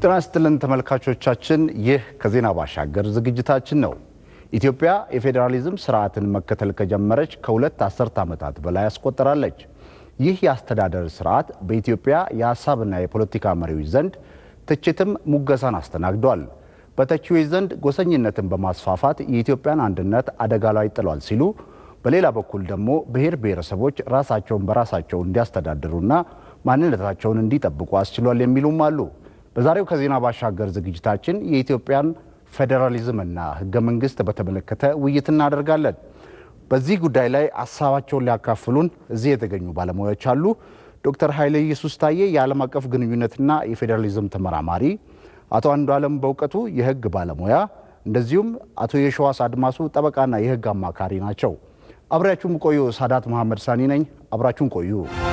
ጤና ይስጥልን ተመልካቾቻችን፣ ይህ ከዜና ባሻገር ዝግጅታችን ነው። ኢትዮጵያ የፌዴራሊዝም ስርዓትን መከተል ከጀመረች ከሁለት አስርት ዓመታት በላይ ያስቆጠራለች። ይህ የአስተዳደር ስርዓት በኢትዮጵያ የሀሳብና የፖለቲካ መሪዎች ዘንድ ትችትም ሙገሳን አስተናግዷል። በተቺዎች ዘንድ ጎሰኝነትን በማስፋፋት የኢትዮጵያን አንድነት አደጋ ላይ ጥሏል ሲሉ፣ በሌላ በኩል ደግሞ ብሔር ብሔረሰቦች ራሳቸውን በራሳቸው እንዲያስተዳድሩና ማንነታቸውን እንዲጠብቁ አስችሏል የሚሉም አሉ። በዛሬው ከዜና ባሻገር ዝግጅታችን የኢትዮጵያን ፌዴራሊዝምና ሕገ መንግስት በተመለከተ ውይይት እናደርጋለን። በዚህ ጉዳይ ላይ ሀሳባቸውን ሊያካፍሉን እዚህ የተገኙ ባለሙያዎች አሉ። ዶክተር ኃይለ ኢየሱስ ታዬ የዓለም አቀፍ ግንኙነትና የፌዴራሊዝም ተመራማሪ፣ አቶ አንዱ ዓለም በእውቀቱ የህግ ባለሙያ፣ እንደዚሁም አቶ የሸዋስ አድማሱ ጠበቃና የህግ አማካሪ ናቸው። አብሬያችሁም ቆዩ። ሳዳት መሐመድ ሳኒ ነኝ። አብራችሁን ቆዩ።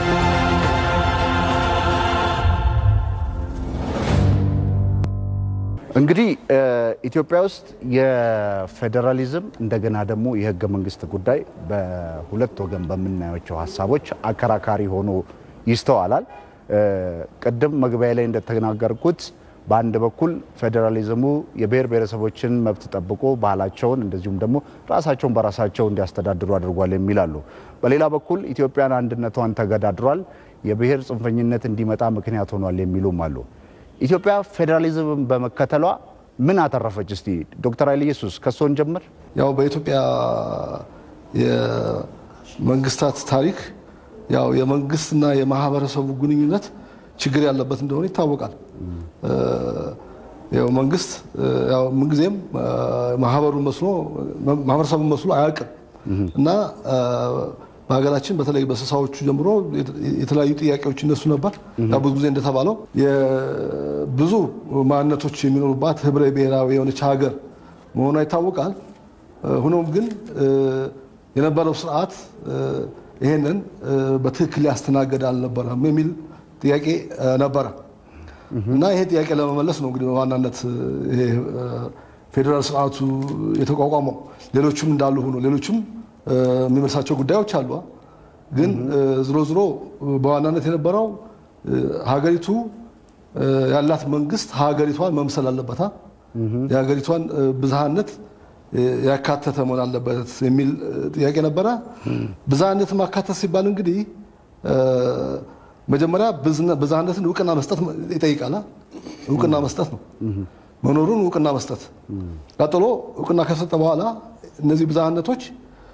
እንግዲህ ኢትዮጵያ ውስጥ የፌዴራሊዝም እንደገና ደግሞ የህገ መንግስት ጉዳይ በሁለት ወገን በምናያቸው ሀሳቦች አከራካሪ ሆኖ ይስተዋላል። ቅድም መግቢያ ላይ እንደተናገርኩት በአንድ በኩል ፌዴራሊዝሙ የብሔር ብሔረሰቦችን መብት ጠብቆ ባህላቸውን እንደዚሁም ደግሞ ራሳቸውን በራሳቸው እንዲያስተዳድሩ አድርጓል የሚላሉ፣ በሌላ በኩል ኢትዮጵያን አንድነቷን ተገዳድሯል፣ የብሔር ጽንፈኝነት እንዲመጣ ምክንያት ሆኗል የሚሉም አሉ። ኢትዮጵያ ፌዴራሊዝምን በመከተሏ ምን አተረፈች? እስቲ ዶክተር ኃይለ ኢየሱስ ከሶን ጀምር። ያው በኢትዮጵያ የመንግስታት ታሪክ ያው የመንግስትና የማህበረሰቡ ግንኙነት ችግር ያለበት እንደሆነ ይታወቃል። ያው መንግስት ያው ምንጊዜም ማህበሩን መስሎ ማህበረሰቡን መስሎ አያውቅም እና በሀገራችን በተለይ በስሳዎቹ ጀምሮ የተለያዩ ጥያቄዎች ይነሱ ነበር። ብዙ ጊዜ እንደተባለው ብዙ ማንነቶች የሚኖሩባት ህብረ ብሔራዊ የሆነች ሀገር መሆኗ ይታወቃል። ሆኖም ግን የነበረው ስርዓት ይሄንን በትክክል ያስተናገድ አልነበረም የሚል ጥያቄ ነበረ እና ይሄ ጥያቄ ለመመለስ ነው እንግዲህ በዋናነት ፌዴራል ስርዓቱ የተቋቋመው። ሌሎችም እንዳሉ ሆኖ ሌሎችም የሚመልሳቸው ጉዳዮች አሉ። ግን ዝሮ ዝሮ በዋናነት የነበረው ሀገሪቱ ያላት መንግስት ሀገሪቷን መምሰል አለበታ የሀገሪቷን ብዝሃነት ያካተተ መሆን አለበት የሚል ጥያቄ ነበረ። ብዝሃነትን ማካተት ሲባል እንግዲህ መጀመሪያ ብዝሃነትን እውቅና መስጠት ይጠይቃል። እውቅና መስጠት ነው መኖሩን እውቅና መስጠት። ቀጥሎ እውቅና ከሰጠ በኋላ እነዚህ ብዝሃነቶች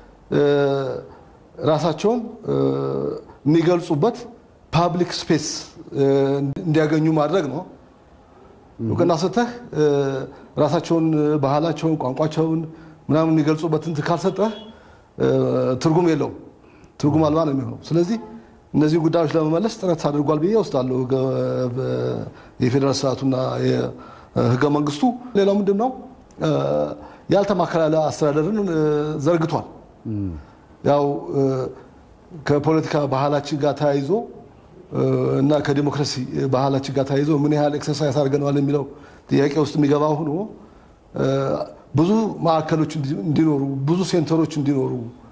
ራሳቸውን የሚገልጹበት ፓብሊክ ስፔስ እንዲያገኙ ማድረግ ነው። እውቅና ሰጥተህ ራሳቸውን፣ ባህላቸውን፣ ቋንቋቸውን ምናምን የሚገልጹበትን ካልሰጠህ ትርጉም የለውም፣ ትርጉም አልባ ነው የሚሆነው። ስለዚህ እነዚህ ጉዳዮች ለመመለስ ጥረት አድርጓል ብዬ ወስዳለሁ የፌዴራል ስርዓቱና የህገ መንግስቱ። ሌላው ምንድን ነው ያልተማከለ አስተዳደርን ዘርግቷል። ያው ከፖለቲካ ባህላችን ጋር ተያይዞ እና ከዲሞክራሲ ባህላችን ጋር ተያይዞ ምን ያህል ኤክሰርሳይዝ አድርገነዋል የሚለው ጥያቄ ውስጥ የሚገባ ሆኖ ብዙ ማዕከሎች እንዲኖሩ፣ ብዙ ሴንተሮች እንዲኖሩ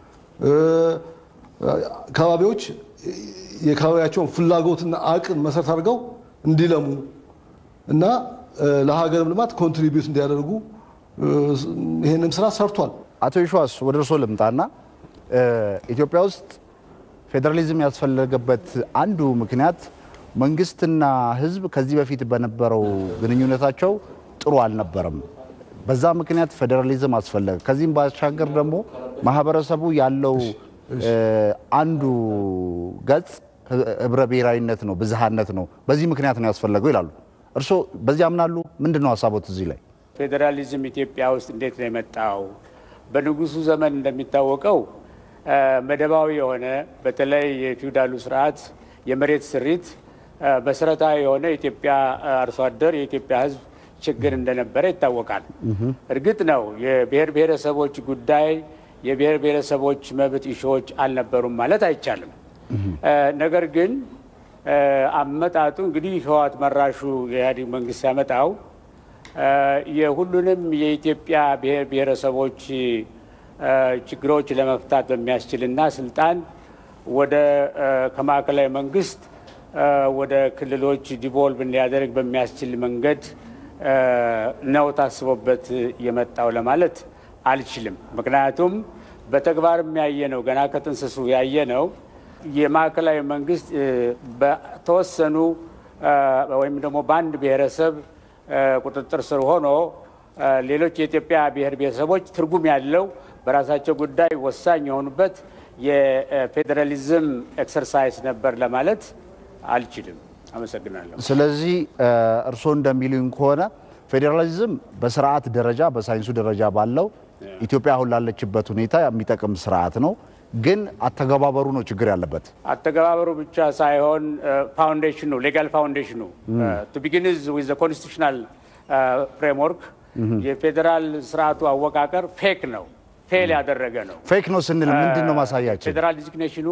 ከባቢዎች የካባቢያቸውን ፍላጎትና አቅም መሰረት አድርገው እንዲለሙ እና ለሀገርም ልማት ኮንትሪቢዩት እንዲያደርጉ ይህንም ስራ ሰርቷል። አቶ ይሸዋስ ወደ እርሶ ልምጣና ኢትዮጵያ ውስጥ ፌዴራሊዝም ያስፈለገበት አንዱ ምክንያት መንግስትና ሕዝብ ከዚህ በፊት በነበረው ግንኙነታቸው ጥሩ አልነበረም። በዛ ምክንያት ፌዴራሊዝም አስፈለገ። ከዚህም ባሻገር ደግሞ ማህበረሰቡ ያለው አንዱ ገጽ ህብረ ብሔራዊነት ነው፣ ብዝሃነት ነው። በዚህ ምክንያት ነው ያስፈለገው ይላሉ። እርስዎ በዚህ ያምናሉ? ምንድን ነው ሀሳቦት እዚህ ላይ? ፌዴራሊዝም ኢትዮጵያ ውስጥ እንዴት ነው የመጣው? በንጉሱ ዘመን እንደሚታወቀው መደባዊ የሆነ በተለይ የፊውዳሉ ስርዓት የመሬት ስሪት መሰረታዊ የሆነ የኢትዮጵያ አርሶ አደር የኢትዮጵያ ህዝብ ችግር እንደነበረ ይታወቃል። እርግጥ ነው የብሔር ብሔረሰቦች ጉዳይ የብሔር ብሔረሰቦች መብት ኢሾዎች አልነበሩም ማለት አይቻልም። ነገር ግን አመጣጡ እንግዲህ ህወሓት መራሹ የኢህአዴግ መንግስት ያመጣው የሁሉንም የኢትዮጵያ ብሔር ብሔረሰቦች ችግሮች ለመፍታት በሚያስችልና ስልጣን ወደ ከማዕከላዊ መንግስት ወደ ክልሎች ዲቮልቭ እንዲያደርግ በሚያስችል መንገድ ነው ታስቦበት የመጣው ለማለት አልችልም። ምክንያቱም በተግባርም ያየ ነው ገና ከጥንስሱ ያየ ነው የማዕከላዊ መንግስት በተወሰኑ ወይም ደግሞ በአንድ ብሔረሰብ ቁጥጥር ስር ሆኖ ሌሎች የኢትዮጵያ ብሔር ብሔረሰቦች ትርጉም ያለው በራሳቸው ጉዳይ ወሳኝ የሆኑበት የፌዴራሊዝም ኤክሰርሳይዝ ነበር ለማለት አልችልም። አመሰግናለሁ። ስለዚህ እርስዎ እንደሚሉኝ ከሆነ ፌዴራሊዝም በስርዓት ደረጃ በሳይንሱ ደረጃ ባለው ኢትዮጵያ አሁን ላለችበት ሁኔታ የሚጠቅም ስርዓት ነው። ግን አተገባበሩ ነው ችግር ያለበት። አተገባበሩ ብቻ ሳይሆን ፋውንዴሽኑ ሌጋል ፋውንዴሽኑ ቱ ቢጊንዝ ዊዝ ኮንስቲቱሽናል ፍሬምወርክ የፌዴራል ስርዓቱ አወቃቀር ፌክ ነው፣ ፌል ያደረገ ነው። ፌክ ነው ስንል ምንድን ነው ማሳያችን? ፌዴራል ዲዚግኔሽኑ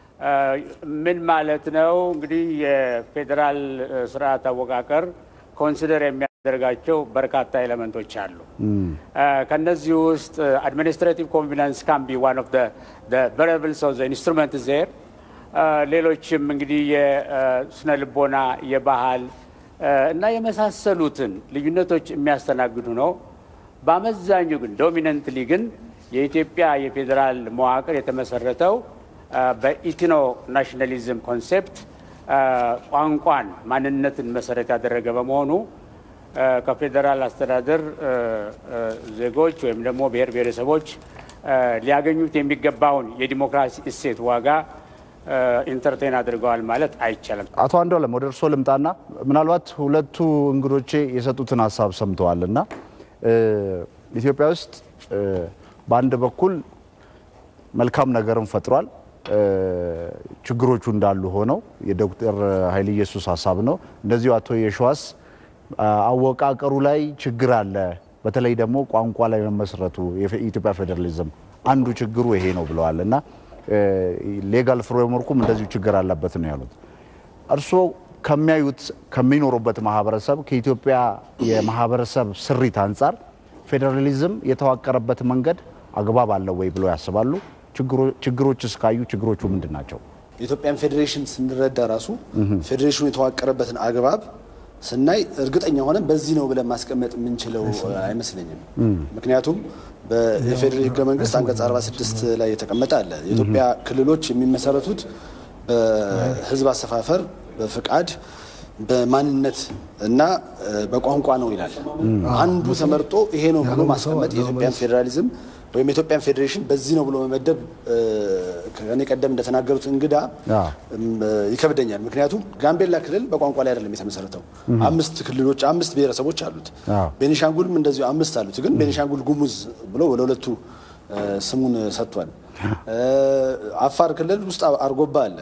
ምን ማለት ነው? እንግዲህ የፌዴራል ስርዓት አወቃቀር ኮንሲደር የሚያደርጋቸው በርካታ ኤሌመንቶች አሉ። ከነዚህ ውስጥ አድሚኒስትሬቲቭ ኮንፊደንስ ካን ቢ ዋን ኦፍ ቨሪያብልስ ኦፍ ኢንስትሩመንት ዜር። ሌሎችም እንግዲህ የስነ ልቦና፣ የባህል እና የመሳሰሉትን ልዩነቶች የሚያስተናግዱ ነው። በአመዛኙ ግን ዶሚነንትሊ ግን የኢትዮጵያ የፌዴራል መዋቅር የተመሰረተው በኢትኖ ናሽናሊዝም ኮንሴፕት ቋንቋን፣ ማንነትን መሰረት ያደረገ በመሆኑ ከፌዴራል አስተዳደር ዜጎች ወይም ደግሞ ብሔር ብሔረሰቦች ሊያገኙት የሚገባውን የዲሞክራሲ እሴት ዋጋ ኢንተርቴን አድርገዋል ማለት አይቻልም። አቶ አንዱዓለም ወደ እርስዎ ልምጣና ምናልባት ሁለቱ እንግዶቼ የሰጡትን ሀሳብ ሰምተዋል እና ኢትዮጵያ ውስጥ በአንድ በኩል መልካም ነገርን ፈጥሯል። ችግሮቹ እንዳሉ ሆነው የዶክተር ኃይለ ኢየሱስ ሀሳብ ነው። እንደዚሁ አቶ የሸዋስ አወቃቀሩ ላይ ችግር አለ፣ በተለይ ደግሞ ቋንቋ ላይ መመስረቱ የኢትዮጵያ ፌዴራሊዝም አንዱ ችግሩ ይሄ ነው ብለዋል እና ሌጋል ፍሬምወርኩም እንደዚሁ ችግር አለበት ነው ያሉት። እርስዎ ከሚያዩት ከሚኖሩበት ማህበረሰብ ከኢትዮጵያ የማህበረሰብ ስሪት አንጻር ፌዴራሊዝም የተዋቀረበት መንገድ አግባብ አለው ወይ ብለው ያስባሉ? ችግሮች እስካዩ ችግሮቹ ምንድን ናቸው? የኢትዮጵያን ፌዴሬሽን ስንረዳ ራሱ ፌዴሬሽኑ የተዋቀረበትን አግባብ ስናይ እርግጠኛ ሆነን በዚህ ነው ብለን ማስቀመጥ የምንችለው አይመስለኝም። ምክንያቱም በኢፌዴሪ ህገ መንግስት አንቀጽ 46 ላይ የተቀመጠ አለ። የኢትዮጵያ ክልሎች የሚመሰረቱት በህዝብ አሰፋፈር፣ በፍቃድ፣ በማንነት እና በቋንቋ ነው ይላል። አንዱ ተመርጦ ይሄ ነው ብሎ ማስቀመጥ የኢትዮጵያን ፌዴራሊዝም ወይም የኢትዮጵያን ፌዴሬሽን በዚህ ነው ብሎ መመደብ ከኔ ቀደም እንደተናገሩት እንግዳ ይከብደኛል። ምክንያቱም ጋምቤላ ክልል በቋንቋ ላይ አይደለም የተመሰረተው። አምስት ክልሎች አምስት ብሔረሰቦች አሉት። ቤኒሻንጉልም እንደዚሁ አምስት አሉት። ግን ቤኒሻንጉል ጉሙዝ ብሎ ለሁለቱ ስሙን ሰጥቷል። አፋር ክልል ውስጥ አርጎባ አለ።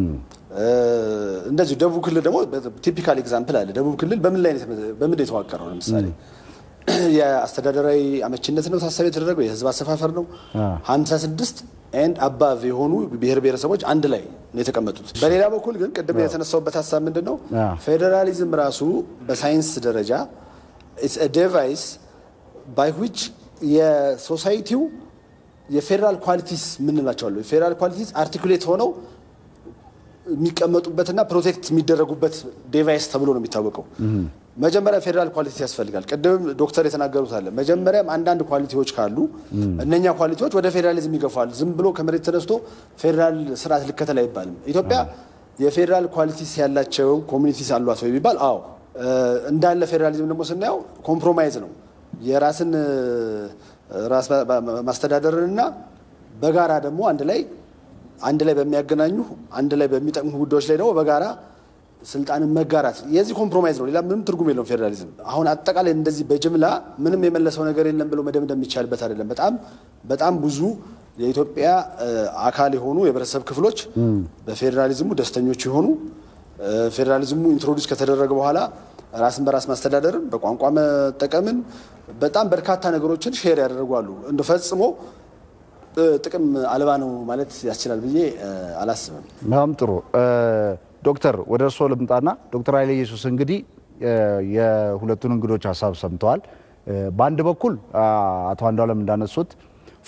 እንደዚሁ ደቡብ ክልል ደግሞ ቲፒካል ኤግዛምፕል አለ። ደቡብ ክልል በምን ላይ በምን የተዋቀረው? ለምሳሌ የአስተዳደራዊ አመቺነት ነው ታሳቢ የተደረገው፣ የህዝብ አሰፋፈር ነው። ሀምሳ ስድስት ኤንድ አባቭ የሆኑ ብሔር ብሔረሰቦች አንድ ላይ ነው የተቀመጡት። በሌላ በኩል ግን ቅድም የተነሳውበት ሀሳብ ምንድን ነው? ፌዴራሊዝም ራሱ በሳይንስ ደረጃ ዴቫይስ ባይ ዊች የሶሳይቲው የፌዴራል ኳሊቲስ ምንላቸዋለሁ የፌዴራል ኳሊቲስ አርቲኩሌት ሆነው የሚቀመጡበትና ፕሮቴክት የሚደረጉበት ዴቫይስ ተብሎ ነው የሚታወቀው። መጀመሪያ ፌዴራል ኳሊቲ ያስፈልጋል። ቅድም ዶክተር የተናገሩት አለ። መጀመሪያም አንዳንድ ኳሊቲዎች ካሉ እነኛ ኳሊቲዎች ወደ ፌዴራሊዝም ይገፋል። ዝም ብሎ ከመሬት ተነስቶ ፌዴራል ስርዓት ልከተል አይባልም። ኢትዮጵያ የፌዴራል ኳሊቲስ ያላቸው ኮሚኒቲስ አሏት ወይ ቢባል አዎ። እንዳለ ፌዴራሊዝም ደግሞ ስናየው ኮምፕሮማይዝ ነው። የራስን ራስ ማስተዳደርንና በጋራ ደግሞ አንድ ላይ አንድ ላይ በሚያገናኙ አንድ ላይ በሚጠቅሙ ጉዳዮች ላይ ደግሞ በጋራ ስልጣንን መጋራት የዚህ ኮምፕሮማይዝ ነው። ሌላ ምንም ትርጉም የለውም ፌዴራሊዝም። አሁን አጠቃላይ እንደዚህ በጅምላ ምንም የመለሰው ነገር የለም ብሎ መደምደም የሚቻልበት አይደለም። በጣም በጣም ብዙ የኢትዮጵያ አካል የሆኑ የህብረተሰብ ክፍሎች በፌዴራሊዝሙ ደስተኞች የሆኑ ፌዴራሊዝሙ ኢንትሮዲውስ ከተደረገ በኋላ ራስን በራስ ማስተዳደርን በቋንቋ መጠቀምን በጣም በርካታ ነገሮችን ሼር ያደርጓሉ። እንደ ፈጽሞ ጥቅም አልባ ነው ማለት ያስችላል ብዬ አላስብም። በጣም ጥሩ ዶክተር ወደ እርስዎ ልምጣና ዶክተር ኃይለ ኢየሱስ እንግዲህ የሁለቱን እንግዶች ሀሳብ ሰምተዋል። በአንድ በኩል አቶ አንዱዓለም እንዳነሱት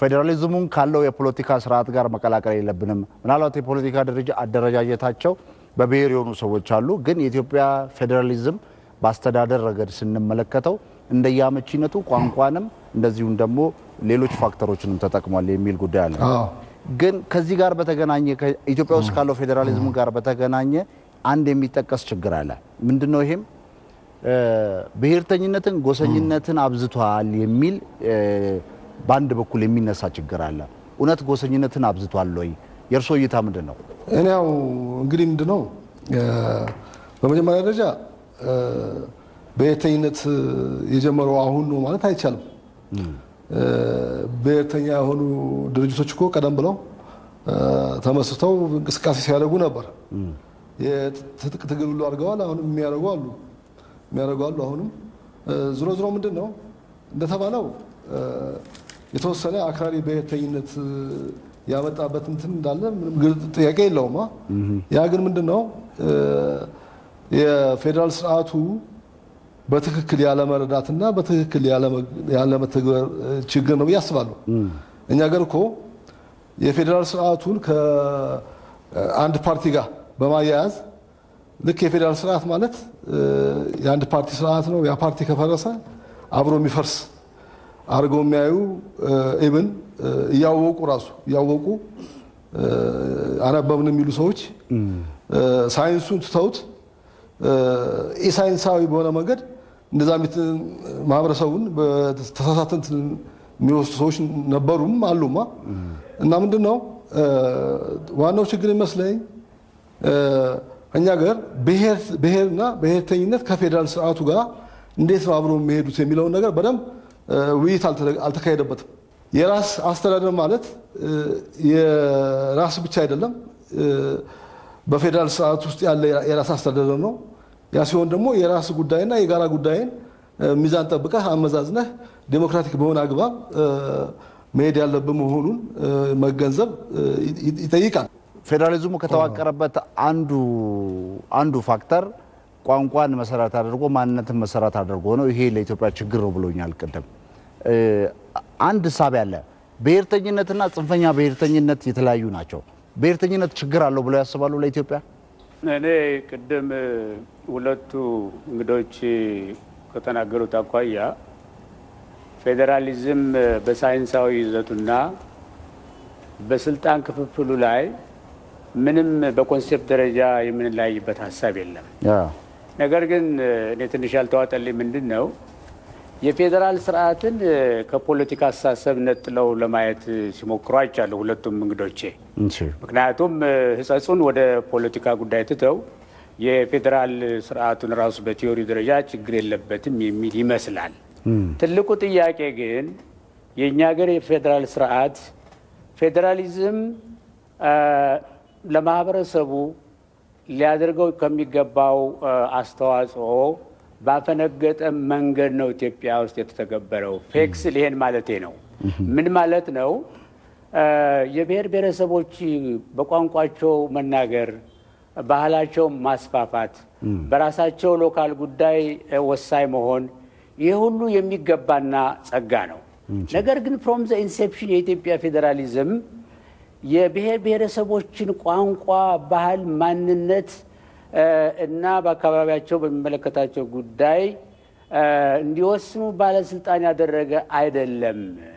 ፌዴራሊዝሙን ካለው የፖለቲካ ስርዓት ጋር መቀላቀል የለብንም። ምናልባት የፖለቲካ ደረጃ አደረጃጀታቸው በብሔር የሆኑ ሰዎች አሉ። ግን የኢትዮጵያ ፌዴራሊዝም በአስተዳደር ረገድ ስንመለከተው እንደየአመቺነቱ ቋንቋንም እንደዚሁም ደግሞ ሌሎች ፋክተሮችንም ተጠቅሟል የሚል ጉዳይ አለ። አዎ። ግን ከዚህ ጋር በተገናኘ ኢትዮጵያ ውስጥ ካለው ፌዴራሊዝም ጋር በተገናኘ አንድ የሚጠቀስ ችግር አለ። ምንድን ነው ይሄም? እ፣ ብሔርተኝነትን፣ ጎሰኝነትን አብዝቷል የሚል እ፣ በአንድ በኩል የሚነሳ ችግር አለ። እውነት ጎሰኝነትን አብዝቷል ወይ? የእርሶ እይታ ምንድን ነው? እኔ ያው እንግዲህ ምንድን ነው እ፣ በመጀመሪያ ደረጃ እ፣ ብሔርተኝነት የጀመረው አሁን ነው ማለት አይቻልም። እ፣ ብሔርተኛ የሆኑ ድርጅቶች እኮ ቀደም ብለው እ፣ ተመስርተው እንቅስቃሴ ሲያደርጉ ነበር። የትጥቅ ትግል ሁሉ አድርገዋል። አሁንም የሚያደርጉ አሉ የሚያደርጉ አሉ። አሁንም እ፣ ዝሮ ዝሮ ምንድን ነው እንደተባለው እ፣ የተወሰነ አክራሪ ብሔርተኝነት እ፣ ያመጣበት እንትን እንዳለ ምንም ግልጽ ጥያቄ የለውም። አ? ያ ግን ምንድን ነው እ፣ የፌዴራል ስርዓቱ በትክክል ያለመረዳትና በትክክል ያለመተግበር ችግር ነው ብዬ አስባለሁ። እኛ ሀገር እኮ የፌዴራል ስርዓቱን ከአንድ ፓርቲ ጋር በማያያዝ ልክ የፌዴራል ስርዓት ማለት እ፣ የአንድ ፓርቲ ስርዓት ነው። ያ ፓርቲ ከፈረሰ አብሮ የሚፈርስ አድርገው የሚያዩ ኢብን እያወቁ ራሱ እያወቁ እ፣ አነበብን የሚሉ ሰዎች እ፣ ሳይንሱን ትተውት ኢሳይንሳዊ በሆነ መንገድ እንደዛ ሚት ማህበረሰቡን በተሳሳተ እንትን የሚወስዱ ሰዎች ነበሩም አሉማ። እና ምንድን ነው እ፣ ዋናው ችግር ይመስለኝ እ፣ እኛ ገር ብሔርና ብሔርተኝነት ከፌዴራል ስርዓቱ ጋር እንዴት ነው አብሮ የሚሄዱት የሚለውን ነገር በደንብ እ፣ ውይይት አልተደ- አልተካሄደበትም። የራስ አስተዳደር ማለት እ፣ የራስ ብቻ አይደለም እ፣ በፌዴራል ስርዓት ውስጥ ያለ የራስ አስተዳደር ነው። ያ ሲሆን ደግሞ የራስ ጉዳይና የጋራ ጉዳይን እ፣ ሚዛን ጠብቀህ አመዛዝነህ ዴሞክራቲክ በሆነ አግባብ እ፣ መሄድ ያለብህ መሆኑን እ፣ መገንዘብ እ፣ ይ- ይጠይቃል። ፌዴራሊዝሙ ከተዋቀረበት አንዱ አንዱ ፋክተር ቋንቋን መሰረት አድርጎ ማንነትን መሰረት አድርጎ ነው። ይሄ ለኢትዮጵያ ችግር ነው ብሎኛል ቅድም። እ፣ አንድ ሳቢ አለ። ብሔርተኝነትና ጽንፈኛ ብሔርተኝነት የተለያዩ ናቸው። ብሔርተኝነት ችግር አለው ብለው ያስባሉ ለኢትዮጵያ? እኔ ቅድም ሁለቱ እንግዶች ከተናገሩት አኳያ ፌዴራሊዝም በሳይንሳዊ ይዘቱና በስልጣን ክፍፍሉ ላይ ምንም በኮንሴፕት ደረጃ የምንለያይበት ሀሳብ የለም። ነገር ግን እኔ ትንሽ ያልተዋጠልኝ ምንድን ነው የፌዴራል ስርዓትን ከፖለቲካ አስተሳሰብ ነጥለው ለማየት ሲሞክሩ አይቻለሁ ሁለቱም እንግዶቼ። እሺ። ምክንያቱም ሕጸጹን ወደ ፖለቲካ ጉዳይ ትተው የፌዴራል ስርዓቱን ራሱ በቲዮሪ ደረጃ ችግር የለበትም የሚል ይመስላል። ትልቁ ጥያቄ ግን የእኛ ሀገር የፌዴራል ስርዓት ፌዴራሊዝም አ፣ ለማህበረሰቡ ሊያደርገው ከሚገባው አ፣ አስተዋጽኦ ባፈነገጠ መንገድ ነው ኢትዮጵያ ውስጥ የተተገበረው። ፌክስል ይሄን ማለቴ ነው። ምን ማለት ነው? አ፣ የብሔር ብሔረሰቦች በቋንቋቸው መናገር፣ ባህላቸው ማስፋፋት፣ በራሳቸው ሎካል ጉዳይ አ፣ ወሳኝ መሆን ይህ ሁሉ የሚገባና ጸጋ ነው። ነገር ግን ፍሮም ዘ ኢንሴፕሽን የኢትዮጵያ ፌዴራሊዝም የብሔር ብሔረሰቦችን ቋንቋ፣ ባህል፣ ማንነት እ፣ እና በአካባቢያቸው በሚመለከታቸው ጉዳይ እ፣ እንዲወስኑ ባለስልጣን ያደረገ አይደለም።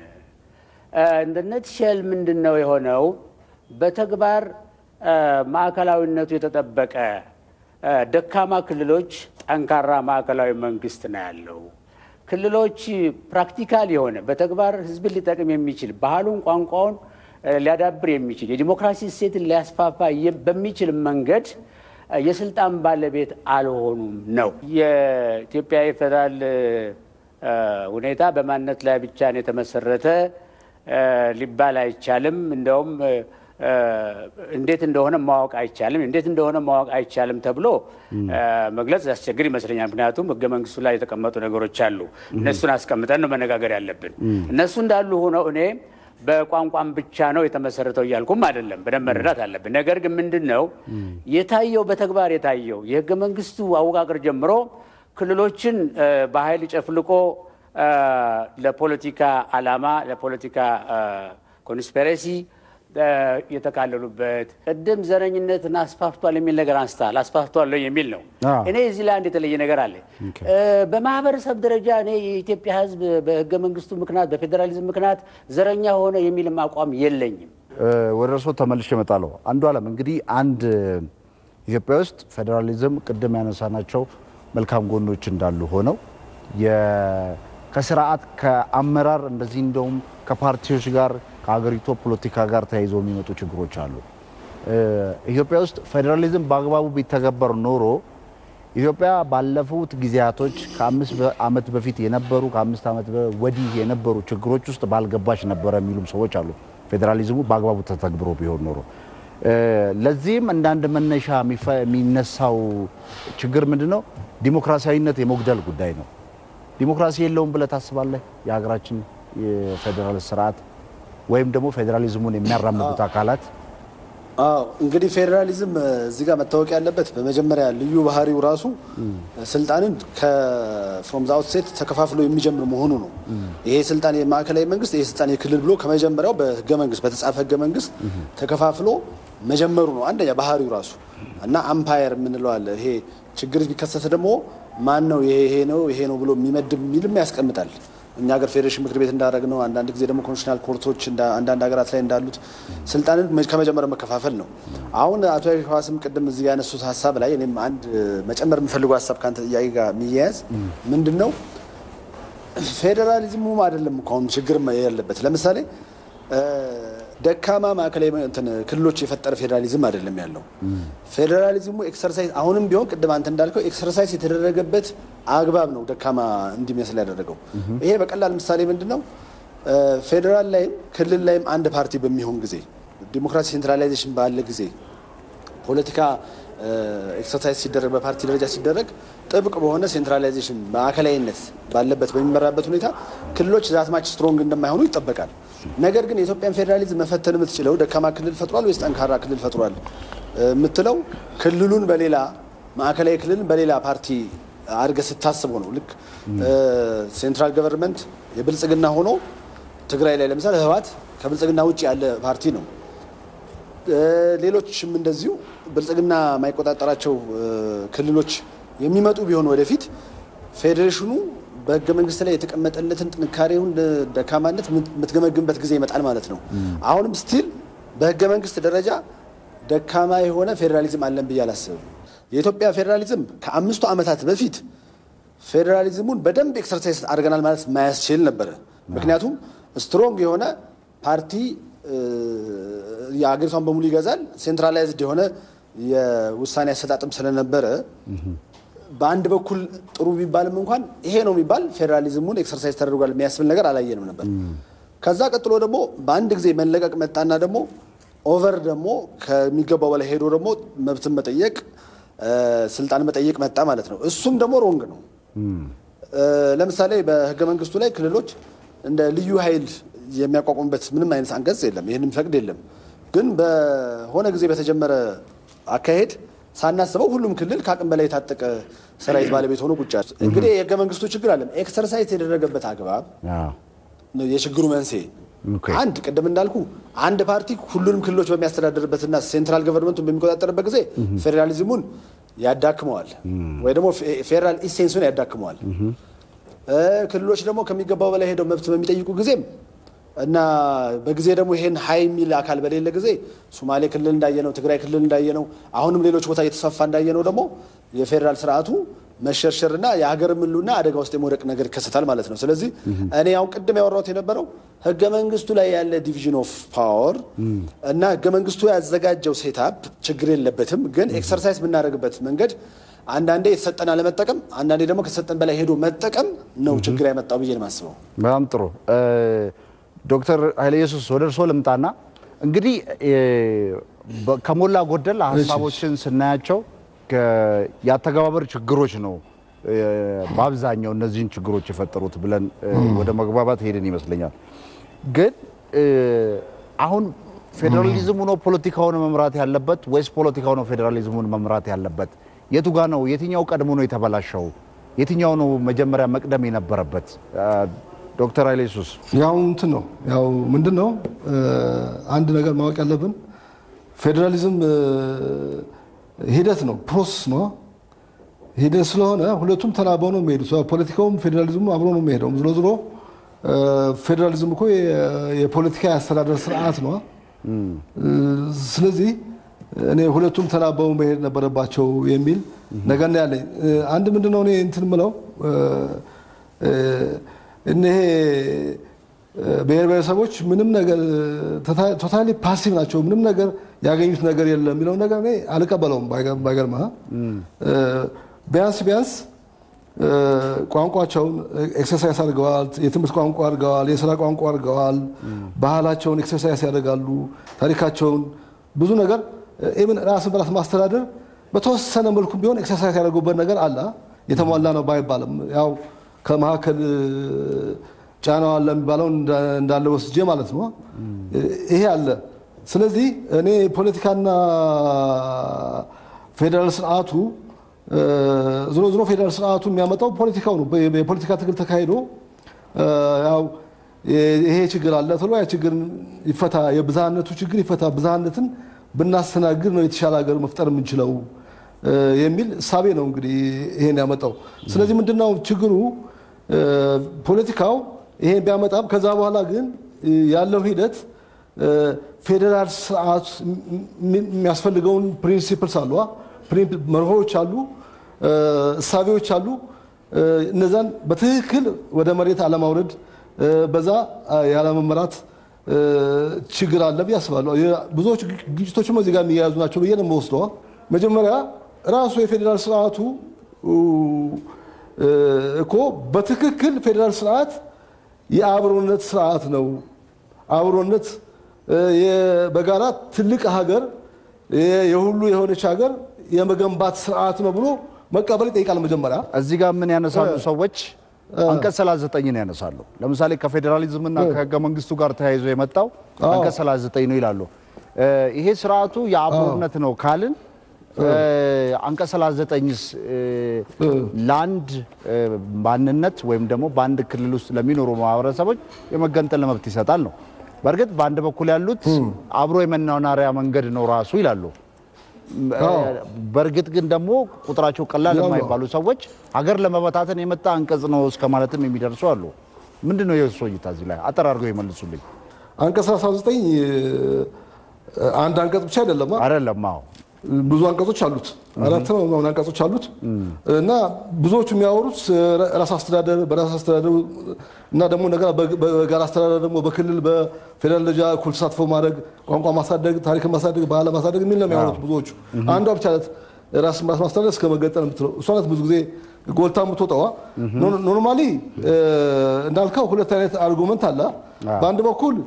እንደነት ሸል ምንድን ነው የሆነው? በተግባር እ፣ ማዕከላዊነቱ የተጠበቀ እ፣ ደካማ ክልሎች፣ ጠንካራ ማዕከላዊ መንግስት ነው ያለው። ክልሎች ፕራክቲካል የሆነ በተግባር ህዝብን ሊጠቅም የሚችል ባህሉን፣ ቋንቋውን እ፣ ሊያዳብር የሚችል የዲሞክራሲ እሴትን ሊያስፋፋ የ- በሚችል መንገድ እ፣ የስልጣን ባለቤት አልሆኑም ነው። የኢትዮጵያ የፌዴራል እ፣ ሁኔታ በማንነት ላይ ብቻ ነው የተመሰረተ እ፣ ሊባል አይቻልም። እንደውም እ፣ እ፣ እንዴት እንደሆነ ማወቅ አይቻልም። እንዴት እንደሆነ ማወቅ አይቻልም ተብሎ እ፣ መግለጽ ያስቸግር ይመስለኛል። ምክንያቱም ህገ መንግስቱ ላይ የተቀመጡ ነገሮች አሉ። እነሱን አስቀምጠን ነው መነጋገር ያለብን። እነሱ እንዳሉ ሆነው እኔ በቋንቋም ብቻ ነው የተመሰረተው እያልኩም አይደለም። በደንብ መረዳት አለብን። ነገር ግን ምንድን ነው የታየው በተግባር የታየው የህገ መንግስቱ አወቃቀር ጀምሮ ክልሎችን እ፣ በኃይል ጨፍልቆ እ፣ ለፖለቲካ አላማ ለፖለቲካ እ፣ ኮንስፔሬሲ የተካለሉበት ቅድም ዘረኝነትን አስፋፍቷል የሚል ነገር አንስታል። አስፋፍቷል የሚል ነው። አዎ። እኔ እዚህ ላይ አንድ የተለየ ነገር አለ። በማህበረሰብ ደረጃ እኔ የኢትዮጵያ ሕዝብ በህገ መንግስቱ ምክንያት በፌዴራሊዝም ምክንያት ዘረኛ ሆነ የሚልም አቋም የለኝም። ወደ እርስዎ ተመልሼ እመጣለሁ። አንዱ አለም እንግዲህ አንድ ኢትዮጵያ ውስጥ ፌዴራሊዝም ቅድም ያነሳናቸው መልካም ጎኖች እንዳሉ ሆነው የ- ከስርዓት ከአመራር እንደዚህ እንደውም ከፓርቲዎች ጋር ከሀገሪቱ ፖለቲካ ጋር ተያይዘው የሚመጡ ችግሮች አሉ። እ፣ ኢትዮጵያ ውስጥ ፌዴራሊዝም በአግባቡ ቢተገበር ኖሮ ኢትዮጵያ ባለፉት ጊዜያቶች ከአምስት በ- ዓመት በፊት የነበሩ ከአምስት ዓመት በ- ወዲህ የነበሩ ችግሮች ውስጥ ባልገባች ነበረ የሚሉም ሰዎች አሉ። ፌዴራሊዝሙ በአግባቡ ተተግብሮ ቢሆን ኖሮ እ፣ ለዚህም እንደ አንድ መነሻ የሚፈ- የሚነሳው ችግር ምንድን ነው? ዲሞክራሲያዊነት የመጉደል ጉዳይ ነው። ዲሞክራሲ የለውም ብለህ ታስባለህ? የሀገራችን የፌዴራል ስርዓት ወይም ደግሞ ፌዴራሊዝሙን የሚያራምዱት አካላት አዎ እንግዲህ ፌዴራሊዝም እ፣ እዚህ ጋር መታወቅ ያለበት በመጀመሪያ ልዩ ባህሪው ራሱ ስልጣንን ከፍሮም ዘ አውትሴት ተከፋፍሎ የሚጀምር መሆኑ ነው። ይሄ ስልጣን የማዕከላዊ መንግስት፣ ይሄ ስልጣን የክልል ብሎ ከመጀመሪያው በህገ መንግስት በተጻፈ ህገ መንግስት ተከፋፍሎ መጀመሩ ነው አንደኛ ባህሪው ራሱ እና አምፓየር የምንለው አለ። ይሄ ችግር ቢከሰት ደግሞ ማን ነው ይሄ ይሄ ነው ይሄ ነው ብሎ የሚመድብ የሚልም ያስቀምጣል። እኛ ሀገር ፌዴሬሽን ምክር ቤት እንዳደረግ ነው። አንዳንድ ጊዜ ደግሞ ኮንስቲቱሽናል ኮርቶች እንዳ- አንዳንድ ሀገራት ላይ እንዳሉት ስልጣንን መ- ከመጀመሪያ መከፋፈል ነው። አሁን አቶ ሸዋስም ቅድም እዚህ ያነሱት ሀሳብ ላይ እኔም አንድ መጨመር የምፈልገው ሀሳብ ከአንተ ጥያቄ ጋር የሚያያዝ ምንድን ነው ፌዴራሊዝሙም አይደለም እኮ አሁን ችግር ያለበት ለምሳሌ እ፣ ደካማ ማዕከላዊ መ- እንትን ክልሎች የፈጠረ ፌዴራሊዝም አይደለም ያለው። ፌዴራሊዝሙ ኤክሰርሳይዝ አሁንም ቢሆን ቅድም አንተ እንዳልከው ኤክሰርሳይዝ የተደረገበት አግባብ ነው ደካማ እንዲመስል ያደረገው። ይሄ በቀላል ምሳሌ ምንድን ነው እ፣ ፌዴራል ላይም ክልል ላይም አንድ ፓርቲ በሚሆን ጊዜ ዲሞክራሲ ሴንትራላይዜሽን ባለ ጊዜ ፖለቲካ ኤክሰርሳይዝ ሲደረግ በፓርቲ ደረጃ ሲደረግ ጥብቅ በሆነ ሴንትራላይዜሽን ማዕከላዊነት ባለበት በሚመራበት ሁኔታ ክልሎች ዛትማች ስትሮንግ እንደማይሆኑ ይጠበቃል። ነገር ግን የኢትዮጵያን ፌዴራሊዝም መፈተን የምትችለው ደካማ ክልል ፈጥሯል ወይስ ጠንካራ ክልል ፈጥሯል እ፣ የምትለው ክልሉን በሌላ ማዕከላዊ ክልልን በሌላ ፓርቲ አድርገህ ስታስበው ነው። ልክ ሴንትራል ገቨርንመንት የብልጽግና ሆኖ ትግራይ ላይ ለምሳሌ ህወሓት ከብልጽግና ውጭ ያለ ፓርቲ ነው። እ፣ ሌሎችም እንደዚሁ ብልጽግና የማይቆጣጠራቸው እ፣ ክልሎች የሚመጡ ቢሆን ወደፊት ፌዴሬሽኑ በህገ መንግስት ላይ የተቀመጠለትን ጥንካሬውን ደካማነት የምትገመግምበት ጊዜ ይመጣል ማለት ነው። አሁንም ስቲል በህገ መንግስት ደረጃ ደካማ የሆነ ፌዴራሊዝም አለን ብዬ አላስብም። የኢትዮጵያ ፌዴራሊዝም ከአምስቱ ዓመታት በፊት ፌዴራሊዝሙን በደንብ ኤክሰርሳይዝ አድርገናል ማለት ማያስችል ነበረ። ምክንያቱም ስትሮንግ የሆነ ፓርቲ እ፣ የአገሪቷን በሙሉ ይገዛል። ሴንትራላይዝድ የሆነ የውሳኔ አሰጣጥም ስለነበረ በአንድ በኩል ጥሩ ቢባልም እንኳን ይሄ ነው የሚባል ፌዴራሊዝሙን ኤክሰርሳይዝ ተደርጓል የሚያስብል ነገር አላየንም ነበር። ከዛ ቀጥሎ ደግሞ በአንድ ጊዜ መለቀቅ መጣና ደግሞ ኦቨር ደግሞ ከሚገባው በላይ ሄዶ ደግሞ መብትን መጠየቅ እ፣ ስልጣን መጠየቅ መጣ ማለት ነው። እሱም ደግሞ ሮንግ ነው። እ፣ ለምሳሌ በህገ መንግስቱ ላይ ክልሎች እንደ ልዩ ኃይል የሚያቋቁሙበት ምንም አይነት አንቀጽ የለም። ይህንም ፈቅድ የለም። ግን በሆነ ጊዜ በተጀመረ አካሄድ ሳናስበው ሁሉም ክልል ከአቅም በላይ የታጠቀ ሰራዊት ባለቤት ሆኖ ቁጭ ያለ። እንግዲህ የህገ መንግስቱ ችግር አለም ኤክሰርሳይዝ የተደረገበት አግባብ አዎ። ነው የችግሩ መንስኤ። ኦኬ። አንድ ቅድም እንዳልኩ አንድ ፓርቲ ሁሉንም ክልሎች በሚያስተዳድርበትና ሴንትራል ገቨርንመንቱን በሚቆጣጠርበት ጊዜ ፌዴራሊዝሙን ያዳክመዋል ወይ ደግሞ ፌ- ፌዴራል ኢሴንሱን ያዳክመዋል። እ፣ ክልሎች ደግሞ ከሚገባው በላይ ሄደው መብት በሚጠይቁ ጊዜም እና በጊዜ ደግሞ ይሄን ሀይ የሚል አካል በሌለ ጊዜ ሶማሌ ክልል እንዳየነው፣ ትግራይ ክልል እንዳየነው፣ አሁንም ሌሎች ቦታ እየተስፋፋ እንዳየነው ደግሞ የፌዴራል ስርዓቱ መሸርሸርና የሀገር ምሉና አደጋ ውስጥ የመውደቅ ነገር ይከሰታል ማለት ነው። ስለዚህ እኔ አሁን ቅድም ያወራሁት የነበረው ህገ መንግስቱ ላይ ያለ ዲቪዥን ኦፍ ፓወር እና ህገ መንግስቱ ያዘጋጀው ሴታፕ ችግር የለበትም፣ ግን ኤክሰርሳይዝ የምናደርግበት መንገድ አንዳንዴ የተሰጠን አለመጠቀም፣ አንዳንዴ ደግሞ ከተሰጠን በላይ ሄዶ መጠቀም ነው ችግር ያመጣው ብዬ ነው የማስበው። በጣም ጥሩ እ፣ ዶክተር ኃይለ ኢየሱስ ወደ እርስዎ ልምጣና እንግዲህ እ፣ በ- ከሞላ ጎደል ሀሳቦችን ስናያቸው ከ- የአተገባበር ችግሮች ነው እ፣ በአብዛኛው እነዚህን ችግሮች የፈጠሩት ብለን እ፣ ወደ መግባባት ሄድን ይመስለኛል። ግን እ፣ አሁን ፌዴራሊዝሙ ነው ፖለቲካውን መምራት ያለበት ወይስ ፖለቲካው ነው ፌዴራሊዝሙን መምራት ያለበት? የቱ ጋ ነው? የትኛው ቀድሞ ነው የተበላሸው? የትኛው ነው መጀመሪያ መቅደም የነበረበት? እ፣ ዶክተር ኃይለ ኢየሱስ ያው እንትን ነው ያው ምንድን ነው አንድ ነገር ማወቅ ያለብን ፌዴራሊዝም ሂደት ነው፣ ፕሮሰስ ነው። ሂደት ስለሆነ ሁለቱም ተናበው ነው የሚሄዱት። ፖለቲካውም ፌዴራሊዝሙ አብሮ ነው የሚሄደው። ዝሮ ዝሮ ፌዴራሊዝም እኮ የፖለቲካ የአስተዳደር ስርዓት ነው። ስለዚህ እኔ ሁለቱም ተናበው መሄድ ነበረባቸው የሚል ነገር ነው ያለኝ። አንድ ምንድን ነው እኔ እንትን ምለው እነሄ ብሔር ብሔረሰቦች ምንም ነገር ቶታሊ ፓሲቭ ናቸው፣ ምንም ነገር ያገኙት ነገር የለም የሚለው ነገር እኔ አልቀበለውም። ባይገርምህ ቢያንስ ቢያንስ ቋንቋቸውን ኤክሰርሳይዝ አድርገዋል፣ የትምህርት ቋንቋ አድርገዋል፣ የስራ ቋንቋ አድርገዋል፣ ባህላቸውን ኤክሰርሳይዝ ያደርጋሉ፣ ታሪካቸውን ብዙ ነገር ኢቭን ራስን በራስ ማስተዳደር በተወሰነ መልኩ ቢሆን ኤክሰርሳይዝ ያደርጉበት ነገር አለ። የተሟላ ነው ባይባልም ያው ከመካከል ጫናው አለ የሚባለው እንዳለ ወስጄ ማለት ነው። ይሄ አለ። ስለዚህ እኔ ፖለቲካና ፌዴራል ስርዓቱ ዝሮ ዝሮ ፌዴራል ስርዓቱ የሚያመጣው ፖለቲካው ነው። የፖለቲካ ትግል ተካሂዶ ያው ይሄ ችግር አለ ተብሎ ያ ችግር ይፈታ፣ የብዝሃነቱ ችግር ይፈታ፣ ብዝሃነትን ብናስተናግድ ነው የተሻለ ሀገር መፍጠር የምንችለው የሚል እሳቤ ነው እንግዲህ ይሄን ያመጣው። ስለዚህ ምንድነው ችግሩ? ፖለቲካው ይሄን ቢያመጣም ከዛ በኋላ ግን ያለው ሂደት ፌዴራል ስርዓት የሚያስፈልገውን ፕሪንሲፕልስ አሉ፣ መርሆች አሉ፣ እሳቤዎች አሉ። እነዛን በትክክል ወደ መሬት አለማውረድ፣ በዛ ያለመመራት ችግር አለ ብዬ አስባለሁ። ብዙዎች ግጭቶችም እዚህ ጋር የሚያያዙ ናቸው ብዬ ነው የምወስደው። መጀመሪያ ራሱ የፌዴራል ስርዓቱ እኮ በትክክል ፌዴራል ስርዓት የአብሮነት ስርዓት ነው። አብሮነት በጋራ ትልቅ ሀገር የሁሉ የሆነች ሀገር የመገንባት ስርዓት ነው ብሎ መቀበል ይጠይቃል። መጀመሪያ እዚህ ጋር ምን ያነሳሉ ሰዎች? አንቀጽ 39 ያነሳሉ። ለምሳሌ ከፌዴራሊዝምና ከህገ መንግስቱ ጋር ተያይዞ የመጣው አንቀጽ 39 ነው ይላሉ። ይሄ ስርዓቱ የአብሮነት ነው ካልን አንቀጽ 39ስ ለአንድ ማንነት ወይም ደግሞ በአንድ ክልል ውስጥ ለሚኖሩ ማህበረሰቦች የመገንጠል መብት ይሰጣል ነው። በእርግጥ በአንድ በኩል ያሉት አብሮ የመናናሪያ መንገድ ነው ራሱ ይላሉ። በእርግጥ ግን ደግሞ ቁጥራቸው ቀላል የማይባሉ ሰዎች ሀገር ለመበታተን የመጣ አንቀጽ ነው እስከ ማለትም የሚደርሱ አሉ። ምንድን ነው የእሱ እይታ እዚህ ላይ አጠር አድርገው ይመልሱልኝ። አንቀጽ 19 አንድ አንቀጽ ብቻ አይደለም አይደለም? አዎ ብዙ አንቀጾች አሉት። አራት ነው ምናምን አንቀጾች አሉት እና ብዙዎቹ የሚያወሩት ራስ አስተዳደር በራስ አስተዳደር እና ደግሞ እንደገና በጋራ አስተዳደር ደግሞ በክልል በፌዴራል ደረጃ እኩል ተሳትፎ ማድረግ፣ ቋንቋ ማሳደግ፣ ታሪክን ማሳደግ፣ ባህል ማሳደግ የሚል ነው የሚያወሩት ብዙዎቹ። አንዷ ብቻ ናት ራስ ራስ ማስተዳደር እስከ መገንጠል የምትለው እሷ ናት ብዙ ጊዜ ጎልታ የምትወጣዋ። ኖርማሊ እንዳልከው ሁለት አይነት አርጉመንት አለ። በአንድ በኩል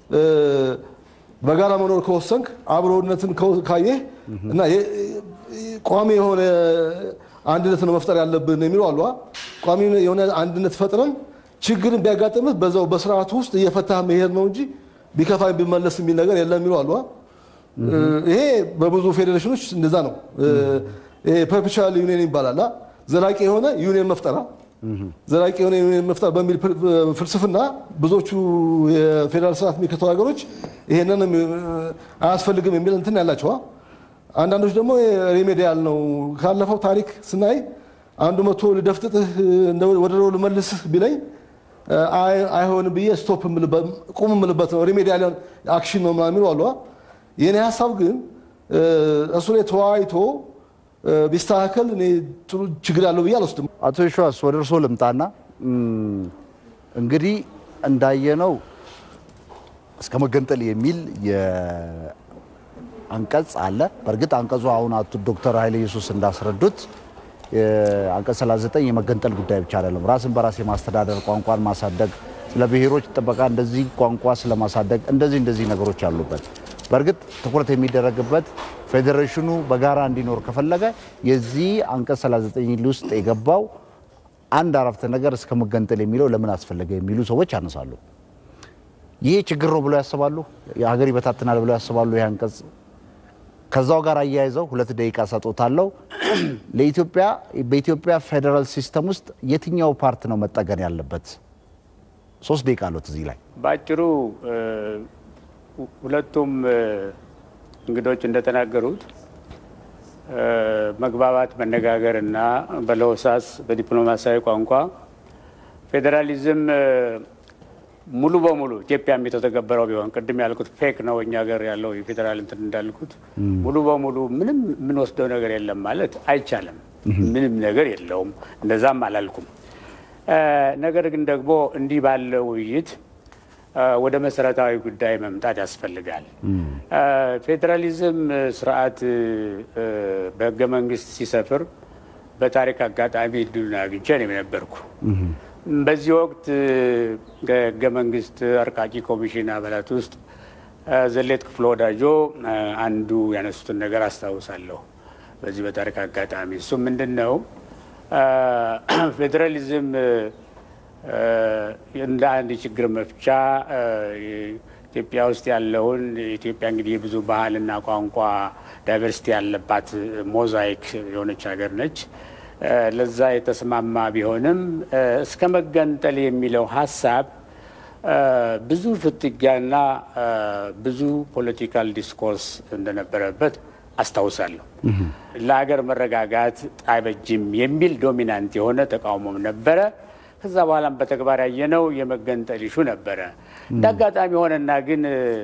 በጋራ መኖር ከወሰንክ አብሮነትን ካየህ እና ቋሚ የሆነ አንድነት ነው መፍጠር ያለብን የሚሉ አሉ። ቋሚ የሆነ አንድነት ፈጥረን ችግርን ቢያጋጥምህ በዛው በስርዓቱ ውስጥ እየፈታህ መሄድ ነው እንጂ ቢከፋ ቢመለስ የሚል ነገር የለም የሚሉ አሉ። ይሄ በብዙ ፌዴሬሽኖች እንደዛ ነው። ፐርፔቹዋል ዩኒየን ይባላል። ዘላቂ የሆነ ዩኒየን መፍጠራ ዘላቂ የሆነ ዩኒየን መፍጠር በሚል ፍልስፍና ብዙዎቹ የፌዴራል ስርዓት የሚከተሉ ሀገሮች ይሄንን አያስፈልግም የሚል እንትን ያላቸዋ። አንዳንዶች ደግሞ ሬሜዲያል ነው። ካለፈው ታሪክ ስናይ አንዱ መቶ ልደፍጥጥህ ወደ ድሮ ልመልስህ ቢለኝ አይሆንም ብዬ ስቶፕ ቁም የምልበት ነው። ሬሜዲያል አክሽን ነው ምናምን የሚሉ አሉ። የእኔ ሀሳብ ግን እሱ ላይ ተወያይቶ ቢስተካከል እኔ ጥሩ ችግር ያለው ብዬ አልወስድም። አቶ ሸዋስ ወደ እርስዎ ልምጣና እንግዲህ እንዳየነው እስከ መገንጠል የሚል አንቀጽ አለ። በእርግጥ አንቀጹ አሁን አቶ ዶክተር ኃይለ ኢየሱስ እንዳስረዱት አንቀጽ 39 የመገንጠል ጉዳይ ብቻ አይደለም። ራስን በራስ የማስተዳደር ቋንቋን ማሳደግ፣ ስለ ብሔሮች ጥበቃ እንደዚህ ቋንቋ ስለማሳደግ እንደዚህ እንደዚህ ነገሮች አሉበት። በእርግጥ ትኩረት የሚደረግበት ፌዴሬሽኑ በጋራ እንዲኖር ከፈለገ የዚህ አንቀጽ 39 ውስጥ የገባው አንድ አረፍተ ነገር እስከ መገንጠል የሚለው ለምን አስፈለገ የሚሉ ሰዎች ያነሳሉ። ይህ ችግር ነው ብለው ያስባሉ። የሀገር ይበታትናል ብለው ያስባሉ። ይህ አንቀጽ ከዛው ጋር አያይዘው ሁለት ደቂቃ ሰጦታለው። ለኢትዮጵያ በኢትዮጵያ ፌዴራል ሲስተም ውስጥ የትኛው ፓርት ነው መጠገን ያለበት? ሶስት ደቂቃ አሉት እዚህ ላይ በአጭሩ ሁለቱም እንግዶች እንደተናገሩት መግባባት፣ መነጋገር እና በለሆሳስ በዲፕሎማሲያዊ ቋንቋ ፌዴራሊዝም ሙሉ በሙሉ ኢትዮጵያም የተተገበረው ቢሆን ቅድም ያልኩት ፌክ ነው እኛ ሀገር ያለው የፌዴራል እንትን እንዳልኩት ሙሉ በሙሉ ምንም የምንወስደው ነገር የለም ማለት አይቻልም። ምንም ነገር የለውም፣ እንደዛም አላልኩም። ነገር ግን ደግሞ እንዲህ ባለ ውይይት ወደ መሰረታዊ ጉዳይ መምጣት ያስፈልጋል። ፌዴራሊዝም ስርዓት በህገ መንግስት ሲሰፍር በታሪክ አጋጣሚ እድሉን አግኝቼ ነው የነበርኩ። በዚህ ወቅት ከህገ መንግስት አርቃቂ ኮሚሽን አባላት ውስጥ ዘሌት ክፍለ ወዳጆ አንዱ ያነሱትን ነገር አስታውሳለሁ። በዚህ በታሪክ አጋጣሚ እሱ ምንድን ነው ፌዴራሊዝም እንደ አንድ ችግር መፍቻ ኢትዮጵያ ውስጥ ያለውን ኢትዮጵያ እንግዲህ የብዙ ባህልና ቋንቋ ዳይቨርሲቲ ያለባት ሞዛይክ የሆነች ሀገር ነች። ለዛ የተስማማ ቢሆንም እስከ መገንጠል የሚለው ሀሳብ ብዙ ፍትጊያና ብዙ ፖለቲካል ዲስኮርስ እንደነበረበት አስታውሳለሁ። ለሀገር መረጋጋት አይበጅም የሚል ዶሚናንት የሆነ ተቃውሞም ነበረ። ከዛ በኋላም በተግባር ያየነው የመገንጠል ይሹ ነበረ። እንደ አጋጣሚ ሆነና ግን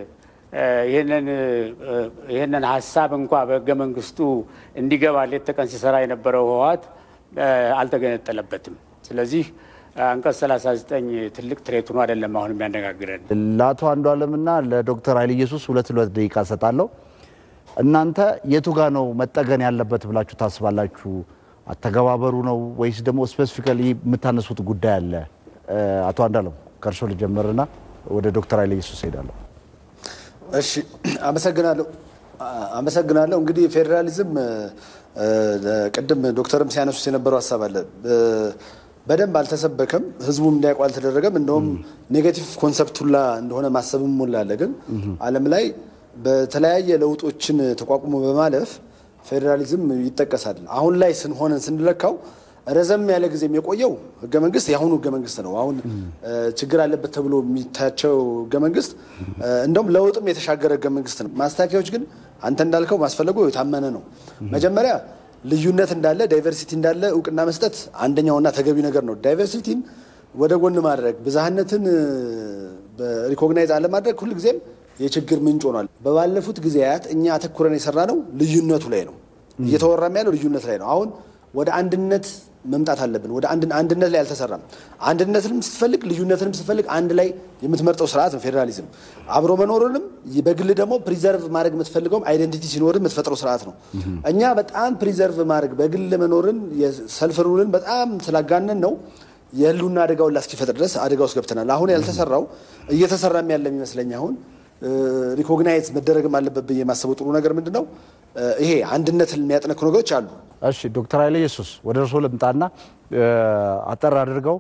ይህንን ሀሳብ እንኳ በህገ መንግስቱ እንዲገባ ሌት ተቀን ሲሰራ የነበረው ህወሓት አልተገነጠለበትም። ስለዚህ አንቀጽ 39 ትልቅ ትሬት ሆኖ አይደለም አሁን የሚያነጋግረን። ለአቶ አንዱ አለምና ለዶክተር ኃይለ ኢየሱስ ሁለት ሁለት ደቂቃ ሰጣለሁ። እናንተ የቱ ጋ ነው መጠገን ያለበት ብላችሁ ታስባላችሁ? አተገባበሩ ነው ወይስ ደግሞ ስፔሲፊካሊ የምታነሱት ጉዳይ አለ? አቶ አንዳለም ከእርሶ ልጀምርና ወደ ዶክተር ኃይለ ኢየሱስ ሄዳለሁ። እሺ፣ አመሰግናለሁ አመሰግናለሁ። እንግዲህ ፌዴራሊዝም ቅድም ዶክተርም ሲያነሱት የነበረው ሀሳብ አለ በደንብ አልተሰበከም፣ ህዝቡም እንዲያውቁ አልተደረገም። እንደውም ኔጌቲቭ ኮንሰፕት ሁላ እንደሆነ ማሰብም ሁላ አለ። ግን ዓለም ላይ በተለያየ ለውጦችን ተቋቁሞ በማለፍ ፌዴራሊዝም ይጠቀሳል። አሁን ላይ ስንሆነን ስንለካው ረዘም ያለ ጊዜም የቆየው ህገ መንግስት የአሁኑ ህገ መንግስት ነው። አሁን ችግር አለበት ተብሎ የሚታያቸው ህገ መንግስት እንደውም ለውጥም የተሻገረ ህገ መንግስት ነው። ማስተካከያዎች ግን አንተ እንዳልከው ማስፈለጉ የታመነ ነው። መጀመሪያ ልዩነት እንዳለ ዳይቨርሲቲ እንዳለ እውቅና መስጠት አንደኛውና ተገቢ ነገር ነው። ዳይቨርሲቲን ወደ ጎን ማድረግ ብዝሃነትን ሪኮግናይዝ አለማድረግ ሁልጊዜም የችግር ምንጭ ሆኗል። በባለፉት ጊዜያት እኛ አተኩረን የሰራ ነው ልዩነቱ ላይ ነው እየተወራም ያለው ልዩነት ላይ ነው። አሁን ወደ አንድነት መምጣት አለብን። ወደ አንድነት ላይ አልተሰራም። አንድነትንም ስትፈልግ ልዩነትንም ስትፈልግ አንድ ላይ የምትመርጠው ስርዓት ነው ፌዴራሊዝም። አብሮ መኖሩንም በግል ደግሞ ፕሪዘርቭ ማድረግ የምትፈልገውም አይደንቲቲ ሲኖር የምትፈጥረው ስርዓት ነው። እኛ በጣም ፕሪዘርቭ ማድረግ በግል መኖርን የሰልፍ ሩልን በጣም ስላጋነን ነው የህልውና አደጋውን ላስኪፈጥር ድረስ አደጋ ውስጥ ገብተናል። አሁን ያልተሰራው እየተሰራም ያለ የሚመስለኝ አሁን ሪኮግናይዝ መደረግም አለበት ብዬ የማስበው ጥሩ ነገር ምንድን ነው? ይሄ አንድነትን የሚያጠነክሩ ነገሮች አሉ። እሺ ዶክተር ኃይለ ኢየሱስ ወደ እርስዎ ልምጣና አጠር አድርገው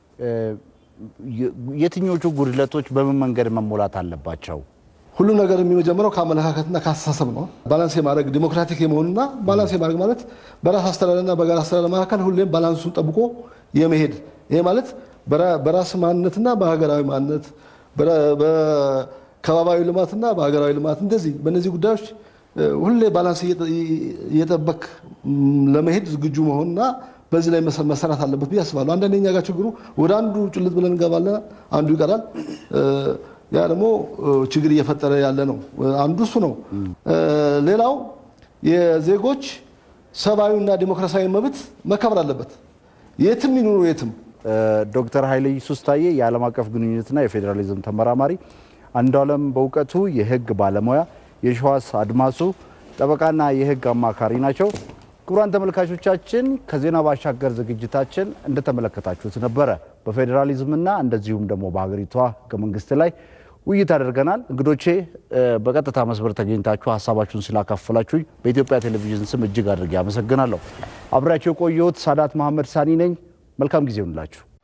የትኞቹ ጉድለቶች በምን መንገድ መሞላት አለባቸው? ሁሉ ነገር የሚጀምረው ከአመለካከትና ከአስተሳሰብ ነው። ባላንስ የማድረግ ዲሞክራቲክ የመሆኑና ባላንስ የማድረግ ማለት በራስ አስተዳደርና በጋራ አስተዳደር መካከል ሁሌም ባላንሱን ጠብቆ የመሄድ ይሄ ማለት በራስ ማንነትና በሀገራዊ ማንነት በከባባዊ ልማትና በሀገራዊ ልማት እንደዚህ በእነዚህ ጉዳዮች ሁሌ ባላንስ እየጠበቅ ለመሄድ ዝግጁ መሆንና በዚህ ላይ መሰራት አለበት ብዬ አስባለሁ። አንዳንድ እኛ ጋር ችግሩ ወደ አንዱ ጭልጥ ብለን እንገባለን፣ አንዱ ይቀራል። ያ ደግሞ ችግር እየፈጠረ ያለ ነው። አንዱ እሱ ነው። ሌላው የዜጎች ሰብአዊና ዲሞክራሲያዊ መብት መከበር አለበት፣ የትም ይኑሩ የትም። ዶክተር ኃይለ ኢየሱስ ታዬ የዓለም አቀፍ ግንኙነትና የፌዴራሊዝም ተመራማሪ፣ አንዱዓለም በእውቀቱ የህግ ባለሙያ፣ የሸዋስ አድማሱ ጠበቃና የህግ አማካሪ ናቸው። ክቡራን ተመልካቾቻችን ከዜና ባሻገር ዝግጅታችን እንደተመለከታችሁት ነበረ በፌዴራሊዝምና እንደዚሁም ደግሞ በሀገሪቷ ህገ መንግስት ላይ ውይይት አድርገናል። እንግዶቼ በቀጥታ መስመር ተገኝታችሁ ሀሳባችሁን ስላካፈላችሁኝ በኢትዮጵያ ቴሌቪዥን ስም እጅግ አድርጌ አመሰግናለሁ። አብሬያቸው የቆየሁት ሳዳት መሐመድ ሳኒ ነኝ። መልካም ጊዜ ይሁንላችሁ።